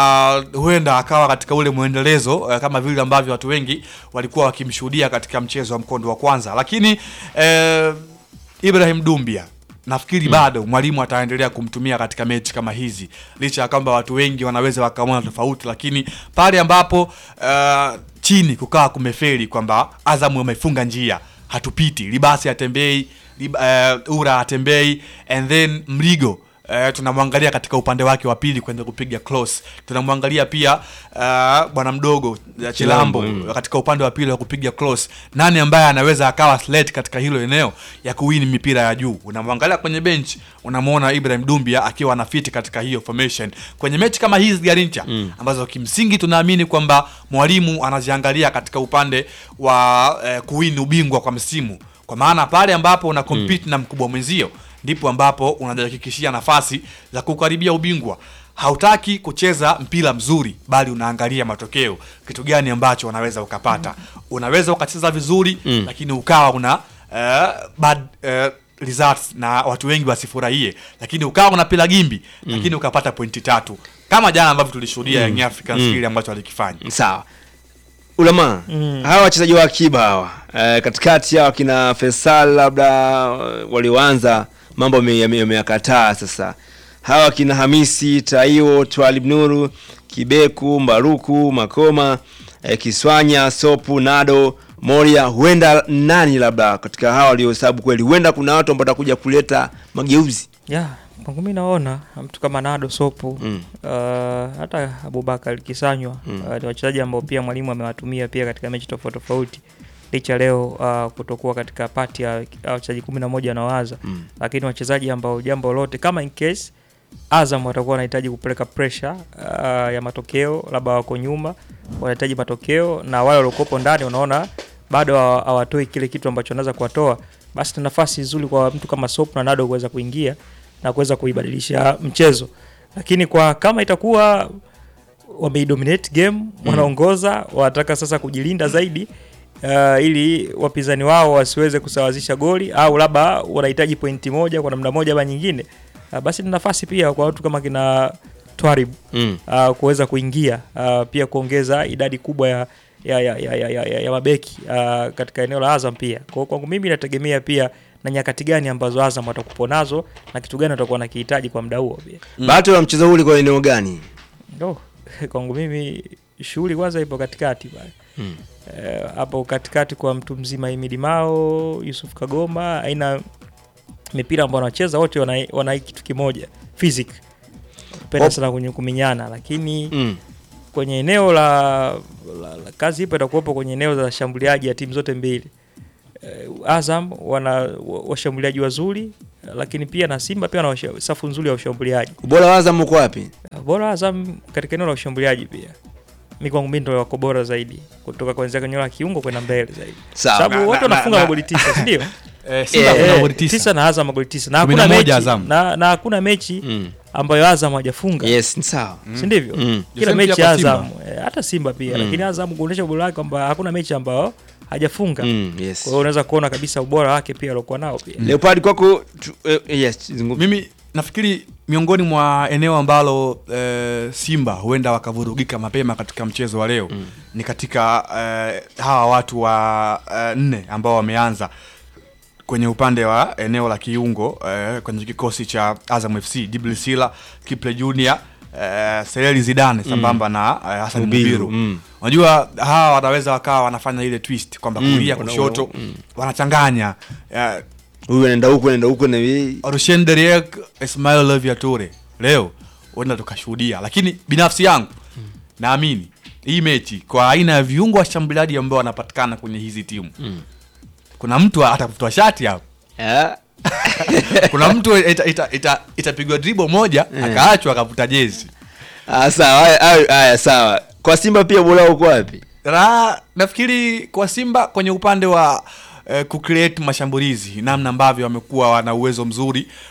S3: Uh, huenda akawa katika ule mwendelezo eh, kama vile ambavyo watu wengi walikuwa wakimshuhudia katika mchezo wa mkondo wa kwanza, lakini eh, Ibrahim Dumbia nafikiri bado mwalimu ataendelea kumtumia katika mechi kama hizi licha ya kwamba watu wengi wanaweza wakaona tofauti lakini pale ambapo uh, chini kukawa kumeferi kwamba azamu wamefunga njia hatupiti libasi atembei Lib, uh, ura atembei and then mligo Uh, tunamwangalia katika upande wake wa pili kwenda kupiga close tunamwangalia pia uh, bwana mdogo uh, chilambo
S1: mm.
S3: katika upande wa pili wa kupiga close nani ambaye anaweza akawa slate katika hilo eneo ya kuwini mipira ya juu unamwangalia kwenye bench unamwona ibrahim dumbia akiwa anafiti katika hiyo formation kwenye mechi kama hizi garincha mm. ambazo kimsingi tunaamini kwamba mwalimu anaziangalia katika upande wa eh, kuwini ubingwa kwa msimu kwa maana pale ambapo una compete na mkubwa mwenzio ndipo ambapo unajihakikishia nafasi za kukaribia ubingwa hautaki kucheza mpira mzuri bali unaangalia matokeo kitu gani ambacho unaweza ukapata unaweza ukacheza vizuri mm. lakini ukawa una uh, bad uh, results na watu wengi wasifurahie lakini ukawa unapila gimbi mm. lakini ukapata pointi tatu kama jana ambavyo tulishuhudia mm. Young Africans
S1: Mm.
S3: kile ambacho walikifanya
S1: sawa ulama
S4: Mm.
S1: hawa wachezaji wa akiba hawa e, katikati hawa kina Faisal labda eh, walioanza mambo yame- yame- yameyakataa sasa hawa kina Hamisi Taiwo Twalib Nuru Kibeku Mbaruku Makoma e, Kiswanya Sopu Nado Moria huenda nani labda katika hawa waliohesabu kweli huenda kuna watu ambao watakuja kuleta mageuzi
S4: ya kwangu mi naona mtu kama Nado Sopu
S1: Mm.
S4: uh, hata Abubakar Kisanywa
S1: Mm.
S4: uh, ni wachezaji ambao pia mwalimu amewatumia pia katika mechi tofauti tofauti licha leo uh, kutokuwa katika pati ya ya wachezaji kumi na moja wanaoanza
S1: Mm.
S4: lakini wachezaji ambao jambo lote kama in case Azam watakuwa wanahitaji kupeleka pressure uh, ya matokeo, labda wako nyuma, wanahitaji matokeo, na wale waliokuwepo ndani unaona bado hawa- hawatoi kile kitu ambacho wanaweza kuwatoa, basi ni nafasi nzuri kwa mtu kama Sopu na Nado kuweza kuingia na kuweza kuibadilisha mchezo, lakini kwa kama itakuwa wameidominate game wanaongoza, wanataka sasa kujilinda zaidi uh, ili wapinzani wao wasiweze kusawazisha goli au labda wanahitaji pointi moja kwa namna moja ama nyingine, uh, basi ni nafasi pia kwa watu kama kina Twarib
S1: Mm.
S4: uh, kuweza kuingia uh, pia kuongeza idadi kubwa ya ya, ya, ya, ya, ya, ya, ya mabeki uh, katika eneo la Azam pia. Kwa hiyo kwangu mimi inategemea pia na nyakati gani ambazo Azam watakupo nazo na kitu gani watakuwa nakihitaji kwa muda huo pia.
S1: bahati ya mchezo huu ulikuwa eneo gani
S4: Ndo kwangu mimi shughuli kwanza ipo katikati pale
S1: Mm.
S4: Eh, hapo katikati kwa mtu mzima Imidi Mao, Yusuf Kagoma, aina mipira ambao wanacheza wote wana, wana hii kitu kimoja physic, penda
S1: Op.
S4: sana kwenye kuminyana, lakini
S1: mm.
S4: kwenye eneo la, la, la kazi ipo itakuwepo kwenye eneo za washambuliaji ya timu zote mbili. Eh, Azam wana wa- washambuliaji wazuri, lakini pia na Simba pia wana washa- safu nzuri ya washambuliaji.
S1: ubora wa Azam uko wapi
S4: Bora Azam katika eneo la ushambuliaji pia. Mi kwangu mimi ndio wako bora zaidi kutoka kuanzia kwenye eneo la kiungo kwenda mbele zaidi.
S1: Sawa.
S4: Sababu
S3: Na-
S4: wote
S3: na-
S4: wanafunga
S3: na-
S4: magoli tisa, si ndio?
S3: eh, Simba
S1: Eh,
S3: kuna
S4: Eh,
S3: goli tisa.
S4: tisa na Azam magoli tisa. Na
S3: Kumi na
S4: hakuna
S3: moja
S4: mechi
S3: Azam.
S4: na, na hakuna mechi
S1: mm.
S4: ambayo Azam hajafunga.
S1: yes ni sawa
S4: Si ndivyo?
S1: Mm.
S4: Kila
S3: Same
S4: mechi
S3: pia
S4: ya
S3: kwa Simba.
S4: Azam, eh, hata Simba pia,
S1: Mm.
S4: lakini Azam kuonyesha ubora wake kwamba hakuna mechi ambayo hajafunga.
S1: Mm, yes.
S4: Kwa hiyo unaweza kuona kabisa ubora wake pia aliokuwa nao pia.
S1: Leopard kwako tu, eh, yes zungumza.
S3: mimi nafikiri miongoni mwa eneo ambalo eh, Simba huenda wakavurugika mapema katika mchezo wa leo mm. ni katika eh, hawa watu wa eh, nne ambao wameanza kwenye upande wa eneo la kiungo eh, kwenye kikosi cha Azam FC Dibli Sila, Kiple Junior eh, Sereli Zidane sambamba na eh, Hassan
S1: Mubiru,
S3: Mubiru
S1: mm.
S3: unajua hawa wanaweza wakawa wanafanya ile twist kwamba
S1: Mm,
S3: kulia
S1: wana-
S3: kushoto
S1: wana- mm.
S3: wanachanganya eh,
S1: huyu anaenda huku anaenda huku na hii.
S3: Rushen Deriek, Ismail Lovia Toure leo huenda tukashuhudia, lakini binafsi yangu naamini hii mechi kwa aina ya viungo washambuliaji ambao wanapatikana kwenye hizi timu kuna mtu atafutwa shati hapo,
S1: Ah,
S3: kuna mtu itapigwa ita, ita, itapigwa dribble moja akaachwa akavuta jezi.
S1: ah, sawa haya- haya haya, sawa kwa Simba pia ubora uko wapi
S3: Na nafikiri kwa Simba kwenye upande wa eh, kucreate mashambulizi, namna ambavyo wamekuwa wana uwezo mzuri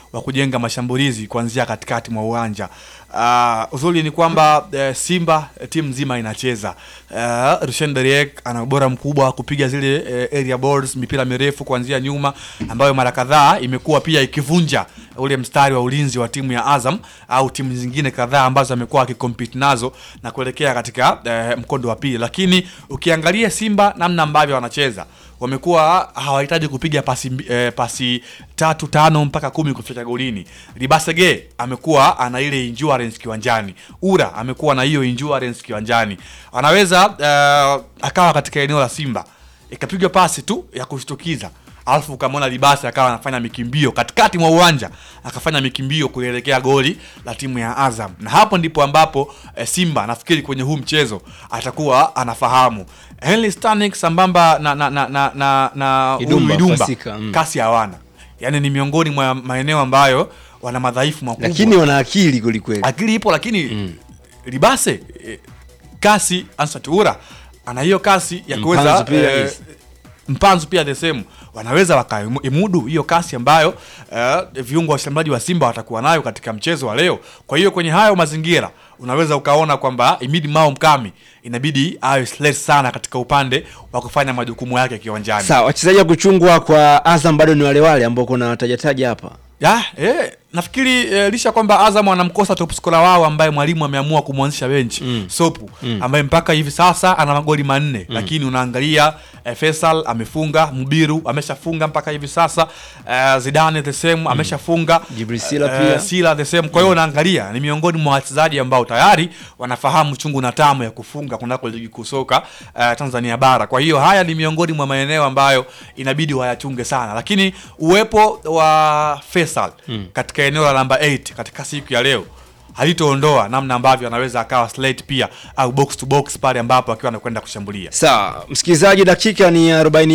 S3: wa kujenga mashambulizi kuanzia katikati mwa uwanja. Uh, uzuri ni kwamba uh, Simba eh, timu nzima inacheza. Uh, Rushen Deriek ana ubora mkubwa wa kupiga zile uh, area balls, mipira mirefu kuanzia nyuma ambayo mara kadhaa imekuwa pia ikivunja ule mstari wa ulinzi wa timu ya Azam au timu zingine kadhaa ambazo amekuwa akikompete nazo na kuelekea katika uh, mkondo wa pili, lakini ukiangalia Simba namna ambavyo wanacheza wamekuwa hawahitaji kupiga pasi, mbi- eh, pasi tatu tano mpaka kumi kufika golini. Libasege amekuwa ana ile endurance kiwanjani, Ura amekuwa na hiyo endurance kiwanjani, anaweza eh, akawa katika eneo la Simba ikapigwa pasi tu ya kushtukiza alafu ukamwona Libasi akawa anafanya mikimbio katikati mwa uwanja akafanya mikimbio kuelekea goli la timu ya Azam, na hapo ndipo ambapo eh, Simba nafikiri kwenye huu mchezo atakuwa anafahamu Henry Stanik sambamba na na na na, na, na huyu
S1: Idumba,
S3: Idumba
S1: Fasika, mm.
S3: kasi hawana, yaani ni miongoni mwa maeneo ambayo wana madhaifu makubwa
S1: lakini wana akili kwelikweli.
S3: akili ipo lakini Libase eh, kasi Ansatuura ana hiyo kasi ya kuweza
S1: Mpanzu pia,
S3: eh,
S1: yes.
S3: Mpanzu pia the same wanaweza wakaimudu hiyo kasi ambayo eh, viungo washambuliaji wa Simba watakuwa nayo katika mchezo wa leo. Kwa hiyo kwenye hayo mazingira unaweza ukaona kwamba Imidi Mao Mkami inabidi awe slate sana katika upande wa kufanya majukumu yake kiwanjani.
S1: Sawa, wachezaji wa kuchungwa kwa Azam bado ni wale wale ambao kuna tajataja hapa.
S3: Ya, eh, nafikiri eh, licha kwamba Azam wanamkosa top scorer wao ambaye mwalimu ameamua kumwanzisha bench
S1: Mm.
S3: Sopu ambaye mpaka hivi sasa ana magoli manne lakini unaangalia eh, Faisal amefunga, Mubiru ameshafunga mpaka hivi sasa eh, Zidane the same ameshafunga
S1: Jibril Sila
S3: eh,
S1: pia.
S3: Sila the same. Kwa hiyo unaangalia ni miongoni mwa wachezaji ambao tayari wanafahamu chungu na tamu ya kufunga kunako ligi kuu soka eh, Tanzania bara. Kwa hiyo haya ni miongoni mwa maeneo ambayo inabidi wayachunge sana, lakini uwepo wa Faisal katika eneo la namba 8 katika siku ya leo halitoondoa namna ambavyo anaweza akawa slate pia au box to box pale ambapo akiwa anakwenda kushambulia.
S1: Sawa, msikilizaji, dakika ni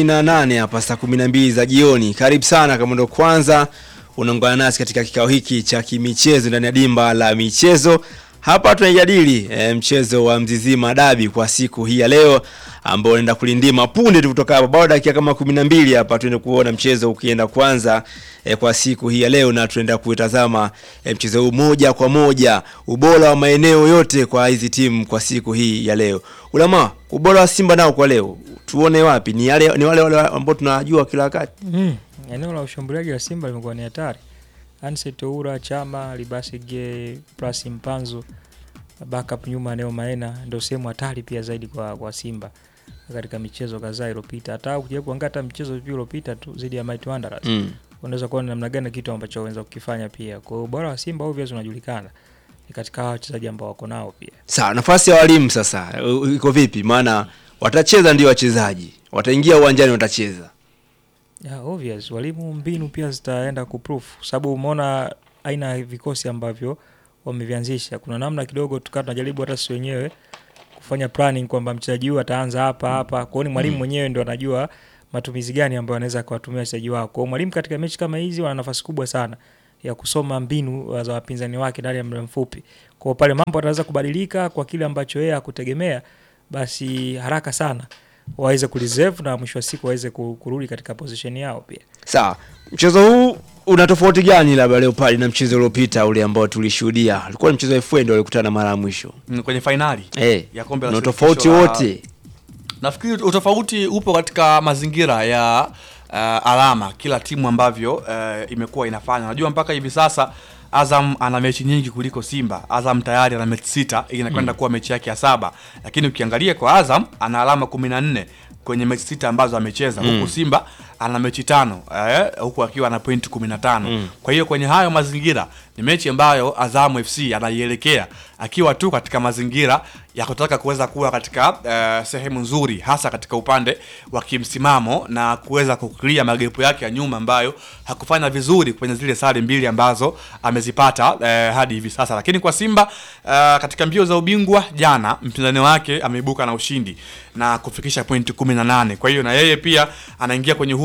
S1: 48 hapa saa 12 za jioni. Karibu sana kama ndo kwanza unaungana nasi katika kikao hiki cha kimichezo ndani ya dimba la michezo. Hapa tunajadili e, mchezo wa Mzizima Dabi kwa siku hii ya leo ambao unaenda kulindima punde tu kutoka hapa, bado dakika kama 12 hapa tuende kuona mchezo ukienda kwanza e, kwa siku hii ya leo, na tunaenda kutazama e, mchezo huu moja kwa moja, ubora wa maeneo yote kwa hizi timu kwa siku hii ya leo. Ulama, ubora wa Simba nao kwa leo tuone wapi? Ni yale ni wale wale ambao tunajua kila wakati.
S4: Mm. Eneo la ushambuliaji wa Simba limekuwa ni hatari. Anse Toura, Chama, Libasige, plus Mpanzu, backup nyuma Neo Maena ndio sehemu hatari pia zaidi kwa, kwa Simba katika michezo kadhaa iliyopita. Hata ukija kuangalia hata mchezo pia uliopita tu zidi ya Mighty Wanderers.
S1: Mm.
S4: Unaweza kuona namna gani kitu ambacho wanaweza kukifanya pia. Kwa hiyo ubora wa Simba obviously unajulikana. Ni katika hawa wachezaji ambao wako nao pia.
S1: Sawa, nafasi ya walimu sasa u- iko vipi? Maana watacheza ndio wachezaji, wataingia uwanjani watacheza.
S4: Yeah, obvious. Walimu mbinu pia zitaenda kuproof sababu umeona aina ya vikosi ambavyo wamevianzisha. Kuna namna kidogo tukaa tunajaribu hata sisi wenyewe kufanya planning kwamba mchezaji huyu ataanza hapa hapa. Kwa hiyo ni mwalimu mwenyewe ndo anajua matumizi gani ambayo anaweza akawatumia wachezaji wao. Kwa hiyo mwalimu katika mechi kama hizi wana nafasi kubwa sana ya kusoma mbinu za wapinzani wake ndani ya muda mfupi. Kwa hiyo pale mambo yanaweza kubadilika kwa kile ambacho yeye hakutegemea, basi haraka sana waweze kureserve na mwisho wa siku waweze ku- kurudi katika position yao pia.
S1: Sawa, mchezo huu una tofauti gani labda leo pale na mchezo uliopita ule ambao tulishuhudia? Ulikuwa ni mchezo wa FA ndio walikutana mara ya mwisho.
S3: Mm, Kwenye fainali
S1: Eh,
S3: ya kombe la
S1: na
S3: shirikisho
S1: tofauti
S3: la-
S1: wote.
S3: Nafikiri utofauti upo katika mazingira ya uh, alama kila timu ambavyo uh, imekuwa inafanya. Najua mpaka hivi sasa Azam ana mechi nyingi kuliko Simba. Azam tayari ana mechi sita, hii inakwenda kuwa mechi yake ya saba, lakini ukiangalia kwa Azam ana alama kumi na nne kwenye mechi sita ambazo amecheza huku Simba ana mechi tano eh, huku akiwa na pointi kumi na tano kwa hiyo kwenye hayo mazingira ni mechi ambayo Azamu FC anaielekea akiwa tu katika mazingira ya kutaka kuweza kuwa katika eh, sehemu nzuri hasa katika upande wa kimsimamo na kuweza kuklia magepu yake ya nyuma ambayo hakufanya vizuri kwenye zile sare mbili ambazo amezipata eh, hadi hivi sasa. Lakini kwa Simba eh, katika mbio za ubingwa jana mpinzani wake ameibuka na ushindi na kufikisha pointi 18. Kwa hiyo na yeye pia anaingia kwenye huu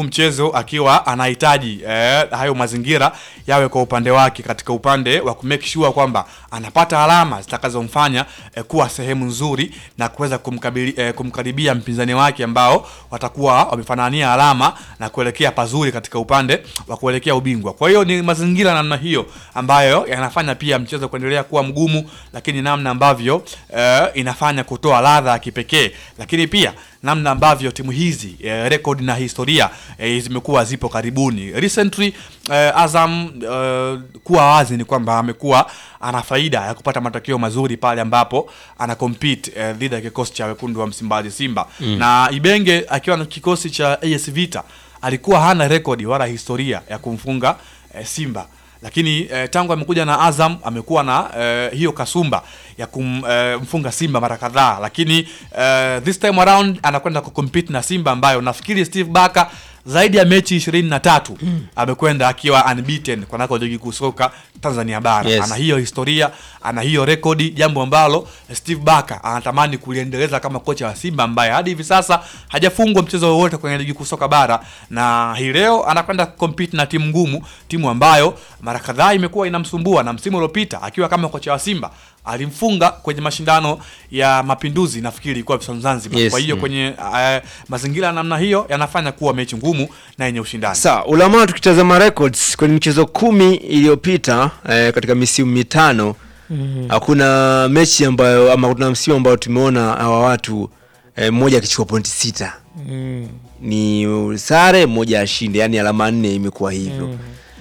S3: mchezo akiwa anahitaji eh, hayo mazingira yawe kwa upande wake katika upande wa kumake sure kwamba anapata alama zitakazomfanya eh, kuwa sehemu nzuri na kuweza kumkabili, eh, kumkaribia mpinzani wake ambao watakuwa wamefanania alama na kuelekea pazuri katika upande wa kuelekea ubingwa. Kwa hiyo ni mazingira namna hiyo ambayo yanafanya pia mchezo kuendelea kuwa mgumu, lakini namna ambavyo eh, inafanya kutoa ladha ya kipekee, lakini pia namna ambavyo timu hizi eh, rekodi na historia eh, zimekuwa zipo karibuni recently eh, Azam eh, kuwa wazi ni kwamba amekuwa ana faida ya kupata matokeo mazuri pale ambapo ana compete eh, dhidi ya kikosi cha wekundu wa Msimbazi Simba na Ibenge akiwa na kikosi cha AS Vita alikuwa hana rekodi wala historia ya kumfunga eh, Simba lakini eh, tangu amekuja na Azam amekuwa na eh, hiyo kasumba ya kumfunga Simba mara kadhaa, lakini eh, this time around anakwenda kucompete na Simba ambayo nafikiri Steve Barker zaidi ya mechi ishirini na tatu amekwenda akiwa unbeaten kwanako ligi kuu soka Tanzania bara
S1: Yes.
S3: ana hiyo historia, ana hiyo rekodi, jambo ambalo Steve Barker anatamani kuliendeleza kama kocha wa Simba ambaye hadi hivi sasa hajafungwa mchezo wowote kwenye ligi kuu soka bara, na hii leo anakwenda compete na timu ngumu, timu ambayo mara kadhaa imekuwa inamsumbua, na msimu uliopita akiwa kama kocha wa Simba alimfunga kwenye mashindano ya Mapinduzi, nafikiri ilikuwa Visiwani Zanzibar.
S1: Yes.
S3: Kwa hiyo kwenye uh, mazingira ya namna hiyo yanafanya kuwa mechi ngumu na yenye ushindani.
S1: Sawa, Ulama tukitazama records kwenye michezo kumi iliyopita eh, katika misimu mitano hakuna mechi ambayo ama kuna msimu ambao tumeona hawa watu eh, mmoja akichukua pointi sita
S4: Mm.
S1: ni sare mmoja ashinde, yani alama nne imekuwa hivyo.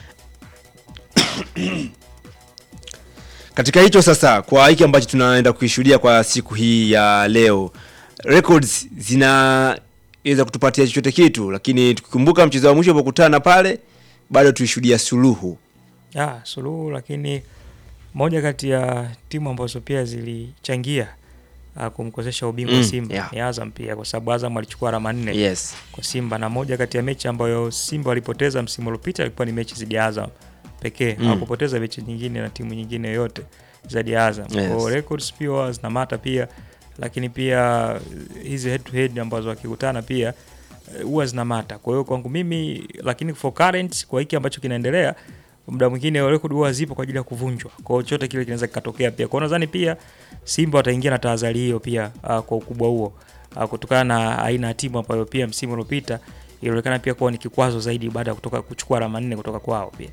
S1: Katika hicho sasa, kwa hiki ambacho tunaenda kuishuhudia kwa siku hii ya leo, records zinaweza kutupatia chochote kitu, lakini tukikumbuka mchezo wa mwisho ulipokutana pale, bado tuishuhudia suluhu.
S4: Ah, suluhu lakini moja kati ya timu ambazo pia zilichangia uh, kumkosesha ubingwa
S1: Mm,
S4: Simba
S1: yeah.
S4: ni Azam pia, kwa sababu Azam alichukua alama nne
S1: Yes.
S4: kwa Simba, na moja kati ya mechi ambayo Simba walipoteza msimu uliopita ilikuwa ni mechi dhidi ya Azam pekee
S1: Mm.
S4: hawakupoteza mechi nyingine na timu nyingine yoyote zaidi ya Azam.
S1: Yes.
S4: Kwa records pia huwa zinamata pia, lakini pia hizi head to head ambazo wakikutana pia eh, huwa zinamata. Kwa hiyo kwangu mimi, lakini for current, kwa hiki ambacho kinaendelea muda mwingine record huwa zipo kwa ajili ya kuvunjwa. Kwa hiyo chochote kile kinaweza kikatokea pia. Kwa hiyo nadhani pia Simba wataingia na tahadhari hiyo pia uh, kwa ukubwa huo uh, kutokana na aina ya timu ambayo pia msimu uliopita ilionekana pia kuwa ni kikwazo zaidi baada ya kutoka kuchukua alama nne kutoka kwao pia.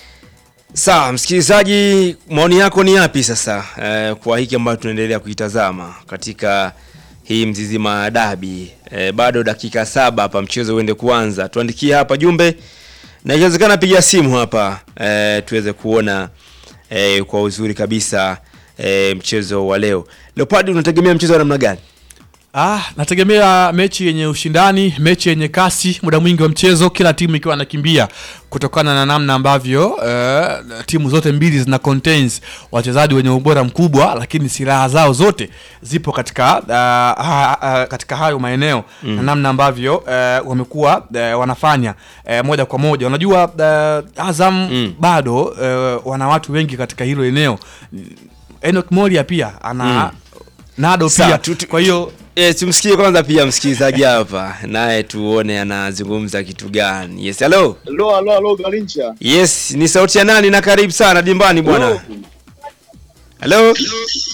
S1: Sawa, msikilizaji, maoni yako ni yapi sasa eh, kwa hiki ambacho tunaendelea kuitazama katika hii Mzizima dabi eh, bado dakika saba hapa mchezo uende kuanza. Tuandikie hapa jumbe na ikiwezekana piga simu hapa eh, tuweze kuona eh, kwa uzuri kabisa eh, mchezo wa leo. Leopard, unategemea mchezo wa namna gani?
S3: Ah, nategemea mechi yenye ushindani, mechi yenye kasi, muda mwingi wa mchezo, kila timu ikiwa nakimbia kutokana na namna ambavyo eh, timu zote mbili zina contains wachezaji wenye ubora mkubwa, lakini silaha zao zote zipo katika ah, ha, ah, katika hayo maeneo na namna ambavyo eh, wamekuwa eh, wanafanya eh, moja kwa moja. Unajua eh, Azam
S1: Mm.
S3: bado eh, wana watu wengi katika hilo eneo. Enoch Moria pia ana
S1: Mm.
S3: Nado
S1: Sawa,
S3: pia
S1: tu- tu-
S3: kwa hiyo
S1: E, tumsikie kwanza pia msikilizaji hapa naye tuone anazungumza kitu gani. Yes, hello.
S5: Alo, alo, alo, Galincha.
S1: Yes, ni sauti ya nani na karibu sana dimbani bwana.
S5: Hello.
S1: Hello.